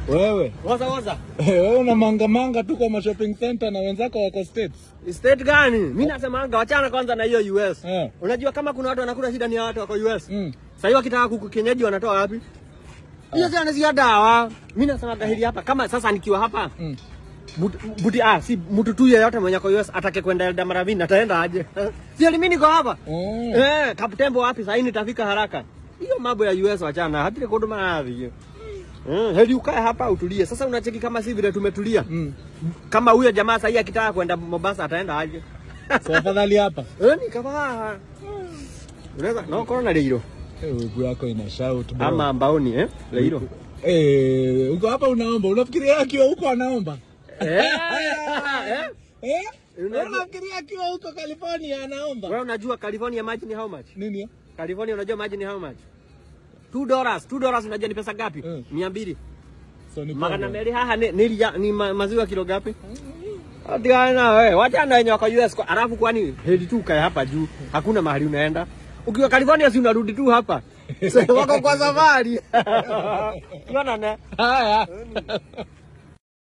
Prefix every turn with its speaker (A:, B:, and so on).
A: Wewe
B: Woza woza.
A: wewe una manga manga tu kwa ma shopping center na wenzako wako states.
B: State gani? Mimi nasemanga wachana kwanza na hiyo US.
A: Eh.
B: Unajua kama kuna watu wanakula shida ni ya watu wako US.
A: Mm.
B: Sasa hiyo wakitaka kuku kienyeji wanatoa wapi? Hiyo si anazia dawa. Mimi nasema dhahiri hapa kama sasa nikiwa hapa
A: Mm.
B: But- buti ah, si mtu tu yeyote mwenye kwa US atake kwenda Elda Maravini ataenda aje? si mimi niko hapa.
A: Oh.
B: Eh, Kaptembo wapi sasa nitafika haraka. Hiyo mambo ya US wachana, hata kodoma havi hiyo. Eh, heri ukae hapa utulie. Sasa unacheki kama si vile tumetulia.
A: Mm.
B: Kama huyo jamaa sasa akitaka kwenda Mombasa ataenda aje?
A: So afadhali hapa.
B: Eh, nikavaa. Unaweza no corona leiro.
A: Eh, Wigu yako ina shout bro.
B: Ama mbaoni eh? Leiro.
A: Eh, uko hapa unaomba. Unafikiria akiwa huko anaomba?
B: Eh? Eh?
A: Eh?
B: Unajua-
A: Unafikiria akiwa huko California anaomba?
B: Wewe unajua California maji ni how much?
A: Nini? hiyo?
B: California unajua maji ni how much? 2 dollars. 2 dollars unajua ni pesa ngapi?
A: Mm.
B: 200.
A: So ni
B: Magana
A: kwamba-
B: meli haha ni, ni, ni ma, maziwa kilo ngapi? Atiana wewe, wachana wenye wako US kwa alafu kwani heli tu kae hapa juu. Hakuna mahali unaenda. Ukiwa California si unarudi tu hapa. Sasa wako kwa safari. Unaona ne?
A: Haya.